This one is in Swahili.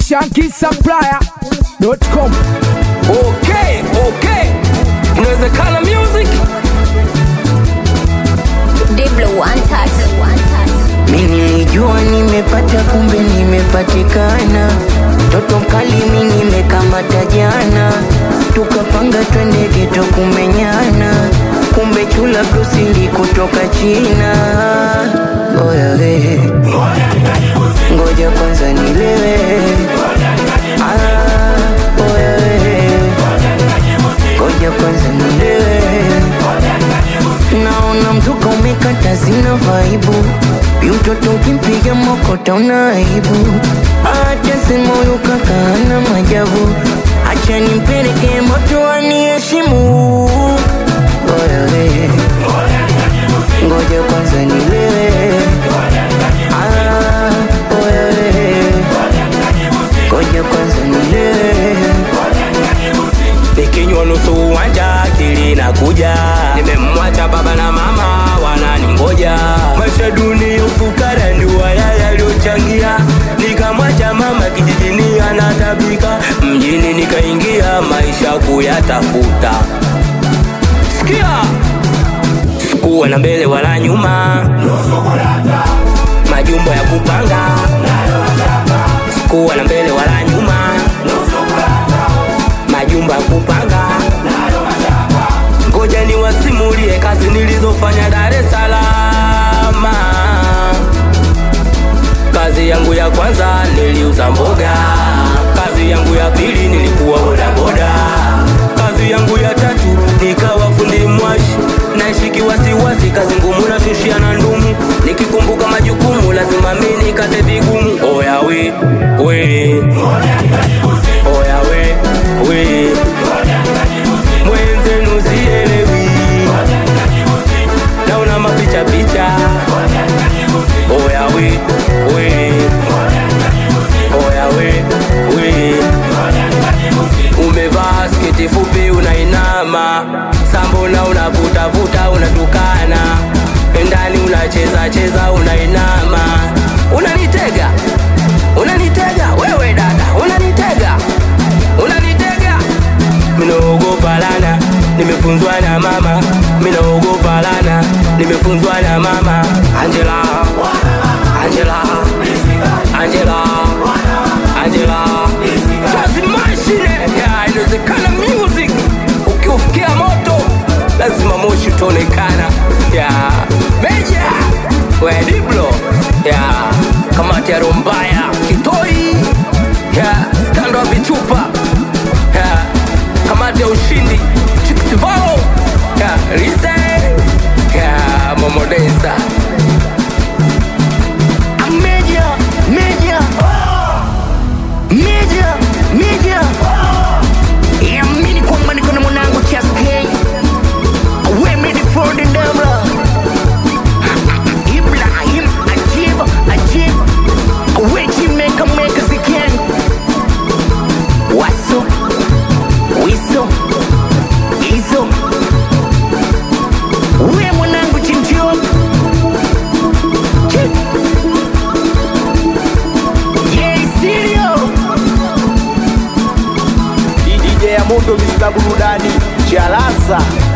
shankisupplier.com. Okay, okay. Inawezekana music. Diblo one touch. One touch. Mi nilijua nimepata, kumbe nimepatikana. Toto mkali mi nimekamata jana, tukapanga twende geto kumenyana, kumbe chula brusili kutoka China. Oya we, ngoja kwanza nilewe. Ah, oya we, ngoja kwanza nilewe. Naona mzuka umekata, sina vaibu. Mtoto ukimpiga mokota una aibu. Acha sema huyu kaka hana majabu. Acha nimpeleke moto aniheshimu. Oya we, ngoja kwanza nilewe. Ah, oya we, ngoja kwanza nilewe. Nikinywa nusu uwanja akili inakuja. Nimemwacha baba na mama wananingoja. Maisha duni ufukara ndio haya yaliyochangia. Nikamwacha mama kijijini anatabika, mjini nikaingia maisha kuyatafuta. Sikia, sikuwa na mbele wala nyuma, majumbo ya kupanga. Sikuwa na mbele wala nyuma majumba ya kupanga. Ngoja niwasimulie kazi nilizofanya Dar es Salaam. Kazi yangu ya kwanza niliuza mboga, kazi yangu ya pili nilikuwa bodaboda, kazi yangu ya tatu nikawa fundi mwashi, naishi wasiwasi, kazi ngumu nashushia na ndumu, nikikumbuka majukumu lazima mimi nikate vigumu. Oya we we Oya we, we Mwenzenu sielewi Naona mapicha picha Oya we, we Oya we, we Umevaa sketi fupi unainama Sambona unavutavuta unatukana Ndani unacheza cheza unainama Unanitega Unanitega wewe dada Unanitega Unanitega Minaogopa lana Nimefunzwa na mama Minaogopa lana Nimefunzwa na mama Angela Angela Angela Angela Kazi mashine ya inawezekana music Ukiufikia moto lazima moshi utaonekana ya Meja we Diblo ya kamati ya Rombaya Kitoi ya skando wa vichupa ya kamati ya ushindi Chikisivalo ya Rise ya Momodensa Media, media, media, media. Yamini kwamba niko na mwanangu Chas K. Women for the Demra. Ibrahim Ajib, Ajib. Wechi meka meka ziken. Waso, wiso, iso. We mwanangu Chimchio. Chip. Yeah, stereo. DJ ya Mundo Mr. Burudani Chalaza